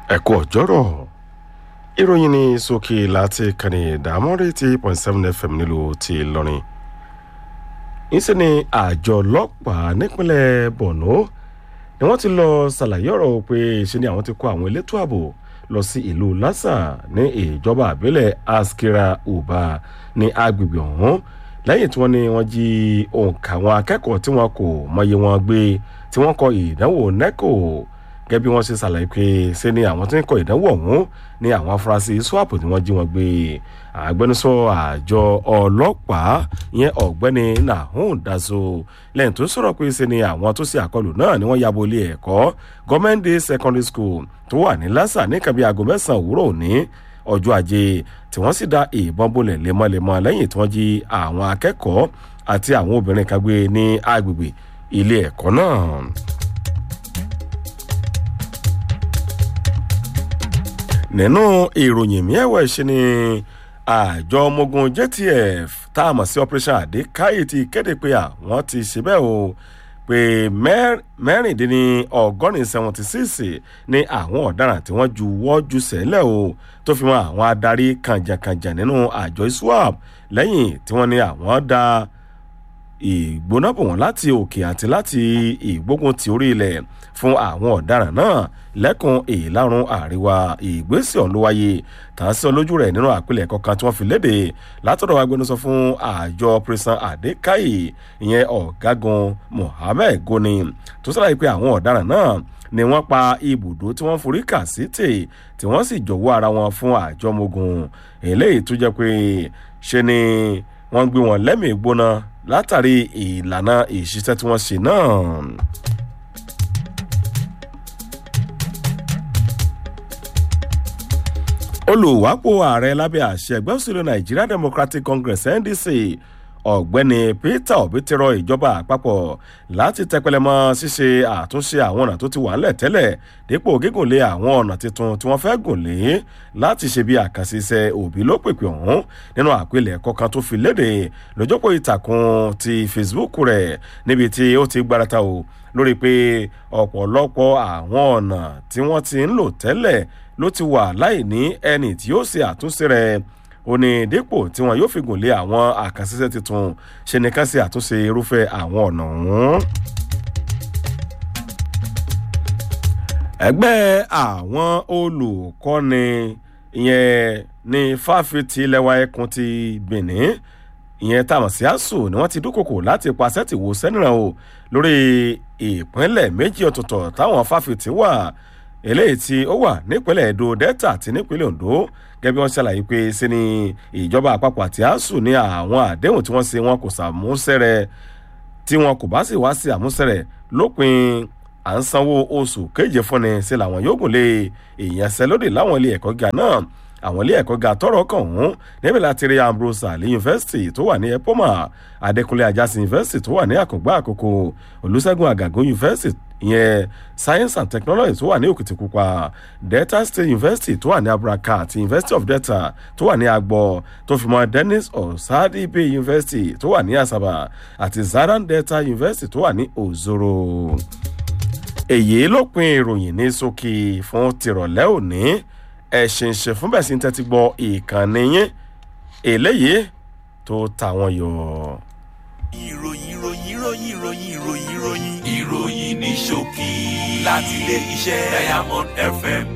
ẹ kú ọjọ́rọ̀ ìròyìn ní sókè láti kànnì ìdámọ́rí ti point seven fm nílùú ti ìlọrin níṣẹ́ ni àjọ ọlọ́pàá nípínlẹ̀ borno ni wọ́n ti lọ ṣàlàyé ọ̀rọ̀ pé ṣe ni àwọn ti kó àwọn elétò ààbò lọ sí ìlú lásà ní ìjọba àbílẹ̀ askira uba ní agbègbè ọ̀hún lẹ́yìn tí wọ́n ní wọ́n jí òǹkà àwọn akẹ́kọ̀ọ́ tí wọ́n kò mọyì wọn gbé tí wọ́n kọ ìdánwò neco gẹ́gẹ́ bí wọ́n ṣe ṣàlàyé pé ṣe ni àwọn tí ń kọ ìdánwò ọ̀hún ní àwọn afurasí swap tí wọ́n jí wọn gbé agbẹnusọ àjọ ọlọ́pàá ìyẹn ọ̀gbẹ́ni nahun dazo lẹ́yìn tó sọ̀rọ̀ pé ṣe ni àwọn tó ṣe àkọlù náà ni wọ́n yabo ilé ẹ̀kọ́ gọ́mẹ́ndé secondary school tó wà ní lásà ní kàbí aago mẹ́sàn-án òwúrọ̀ òní ọjọ́ ajé tí wọ́n sì da ìbọn bolẹ̀ lemọ́lemọ́ lẹ́yìn tí wọ́n jí àwọn akẹ́kọ̀ọ́ àti àwọn obìnrin kan gbé ní agbègbè ilé ẹ̀kọ́ náà. nínú ìròyìn miẹ̀wẹ̀ ṣe ni àjọ ọmọogun jtf tá a mọ̀ sí operation àdékáyè ti kéde pé àwọn ti ṣe bẹ́ẹ̀ o pé mẹ́rìndínní ọgọ́rin seventy six ní àwọn ọ̀daràn tí wọ́n ju wọ́jú sẹ́lẹ̀ o tó fi mọ́ àwọn adarí kànjàkànjà nínú àjọ iswap lẹ́yìn tí wọ́n ní àwọn da ìgbóná bò wọ́n láti òkè àti láti ìgbógun ti orí ilẹ̀ fún àwọn ọ̀daràn náà lẹ́kùn ìlàrun àríwá ìgbésẹ̀ ọ̀hún ló wáyé tàn sí olójú rẹ̀ nínú àpilẹ̀kọ kan tí wọ́n fi léde látọ̀dọ̀ agbẹnusọ fún àjọ pẹ̀sán àdékáyè ìyẹn ọ̀gágun mohammed goni tó sọ̀rọ̀ pé àwọn ọ̀daràn náà ni wọ́n pa ibùdó tí wọ́n forí kà sí tè tí wọ́n sì jọ̀wọ́ ara wọn fún àjọ ọmọogun eléyìí tó jẹ́ pé ṣe ni wọ́n gbé wọn lẹ́mìí gbóná látàrí ìlànà ìṣiṣẹ́ tí wọ́n ṣe náà. olùwápò ààrẹ lábẹ́ àṣẹ ẹgbẹ́ òṣèlú nigeria democratic congress ndc ọ̀gbẹ́ni peter obi ti rọ ìjọba àpapọ̀ láti tẹpẹlẹmọ ṣíṣe àtúnṣe àwọn ọ̀nà tó ti wà ńlẹ̀ tẹ́lẹ̀ dípò gígùn lé àwọn ọ̀nà tuntun tí wọ́n fẹ́ gùn lé láti ṣe bí àkànṣe iṣẹ́ òbí ló pèpè ọ̀hún nínú àpilẹ̀kọ kan tó fi léde lójópò ìtàkùn ti facebook rẹ̀ níbi tí ó ti gbárata o lórí pé ọ̀pọ̀lọpọ̀ àwọn ọ̀nà tí wọ́n ti ń lò tẹ́lẹ̀ ló ti wà láì ní ẹni tí yóò ṣe àtúnṣe rẹ̀ ó ní dípò tí wọn yóò fi gùn lé àwọn àkànṣiṣẹ́ tuntun ṣe nìkan ṣe àtúnṣe irúfẹ́ àwọn ọ̀nà ọ̀hún. ẹgbẹ́ àwọn olùkọ́ni ìyẹn ní fáfitì lẹ́wà ẹkùn ti benin ìyẹn táwọn sí àṣù ni wọ́n ti dúkòkò láti paṣẹ́ ti wò sẹ́nìràn o lórí ìpínlẹ̀ méjì ọ̀tọ̀ọ̀tọ̀ táwọn fáfitì wà eléyìí tí ó wà nípínlẹ̀ èdò delta àti nípínlẹ̀ ondo gẹ́gẹ́ bí wọ́n ṣàlàyé pé ṣe ni ìjọba àpapọ̀ àti asuu ní àwọn àdéhùn tí wọ́n ṣe wọn kò ṣàmúṣẹ́rẹ̀ tí wọn kò bá sì wá sí àmúṣẹ́rẹ̀ lópin à ń sanwó oṣù kéje fúnni ṣe làwọn yóò gùn lé ìyanṣẹ́lódì láwọn ilé ẹ̀kọ́ gíga náà àwọn ilé ẹ̀kọ́ ga tọrọ kàn ọ̀hún níbi láti rí ambrose ali yunifásitì tó wà ní epoma adékúnlé ajásí yunifásitì tó wà ní àkùngbà àkókò olùṣègùn àgàgún yunifásitì ìyẹn science and technology tó wà ní òkìtìpupa delta state university tó wà ní aburaka àti university of delta tó wà ní agbọ tó fi mọ dennis osadibe university tó wà ní asaba àti zaran delta university tó wà ní ozoro èyí ló pin ìròyìn ní sókè fún tìrọ̀lẹ́ òní ẹ̀sìn ṣe fún bẹ́ẹ̀ sí ń tẹ́tí gbọ́ ìkànnì yín eléyìí tó tàwọn yọ. ìròyìn ìròyìn ìròyìn ìròyìn ìròyìn ìròyìn ìròyìn ní ṣókí láti ilé iṣẹ́ diamond fm